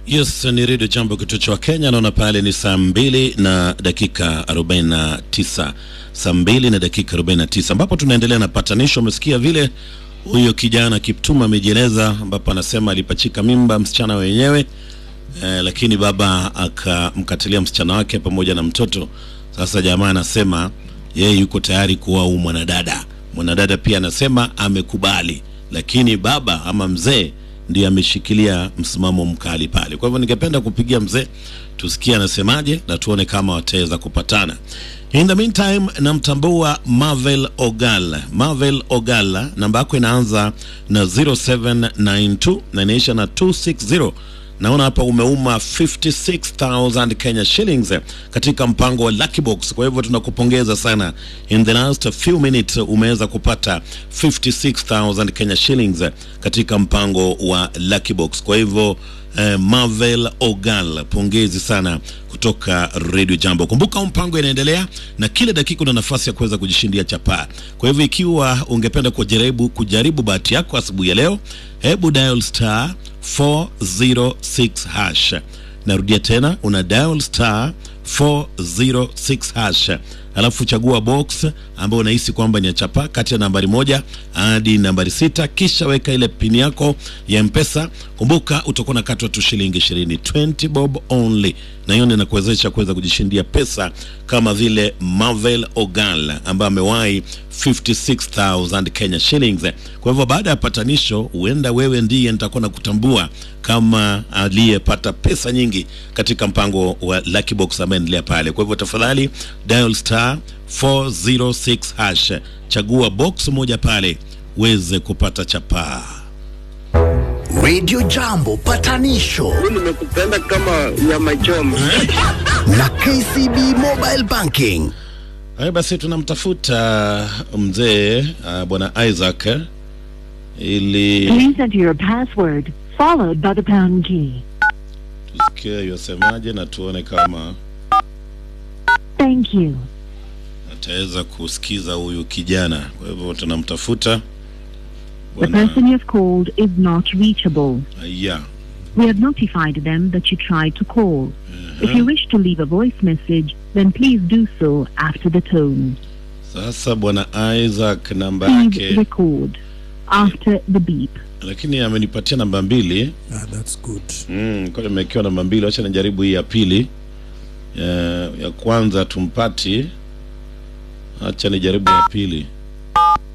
Yes, ni redio Jambo, kituo cha Kenya. Naona pale ni saa mbili na dakika 49, saa mbili na dakika 49, ambapo tunaendelea na patanisho. Umesikia vile huyo kijana Kiptuma amejieleza, ambapo anasema alipachika mimba msichana wenyewe eh, lakini baba akamkatilia msichana wake pamoja na mtoto. Sasa jamaa anasema yeye yuko tayari kuoa huyu mwanadada. Mwanadada pia anasema amekubali, lakini baba ama mzee ndiye ameshikilia msimamo mkali pale. Kwa hivyo ningependa kupigia mzee tusikie anasemaje na tuone kama wataweza kupatana. In the meantime, namtambua Marvel Ogal. Marvel Ogal, namba yako inaanza na 0792 na inaisha na 260 naona hapa umeuma 56000 Kenya shillings katika mpango wa Lucky Box. Kwa hivyo tunakupongeza sana, in the last few minutes umeweza kupata 56000 Kenya shillings katika mpango wa Lucky Box. Kwa hivyo eh, Marvel Ogal, pongezi sana kutoka Radio Jambo. Kumbuka mpango inaendelea na kila dakika una nafasi ya kuweza kujishindia chapaa. Kwa hivyo ikiwa ungependa kujaribu kujaribu bahati yako asubuhi ya leo, hebu dial star 406 hash. Narudia tena, una dial star 406 hash, alafu chagua box ambayo unahisi kwamba ni ya chapa kati ya nambari moja hadi nambari sita, kisha weka ile pini yako ya Mpesa. Kumbuka utakuwa na katwa tu shilingi 20, 20 bob only, na hiyo ndio inakuwezesha kuweza kujishindia pesa kama vile Marvel Ogal ambaye amewahi 56000 Kenya shillings. Kwa hivyo baada ya patanisho, huenda wewe ndiye nitakuwa na kutambua kama aliyepata pesa nyingi katika mpango wa Lucky Box ambaye endelea pale. Kwa hivyo tafadhali dial star 406 hash, chagua box moja pale uweze kupata chapaa. Radio Jambo patanisho nimekupenda kama nyama choma. na KCB Mobile Banking. Haya basi, tunamtafuta mzee uh, bwana Isaac eh, ili Please enter your password followed by the pound key. tusikie yosemaje na tuone kama Thank you. ataweza kusikiza huyu kijana. Kwa hivyo tunamtafuta The bwana person you have called is not reachable. Aya. We have notified them that you tried to call. If you wish to leave a voice message, then please do so after the tone. Sasa bwana Isaac namba Please yake, record after the beep. lakini amenipatia namba mbili. Ah, that's good. Mm, kwa nimewekewa namba mbili, wacha nijaribu hii ya pili. Ya, ya kwanza tumpati, acha nijaribu ya pili.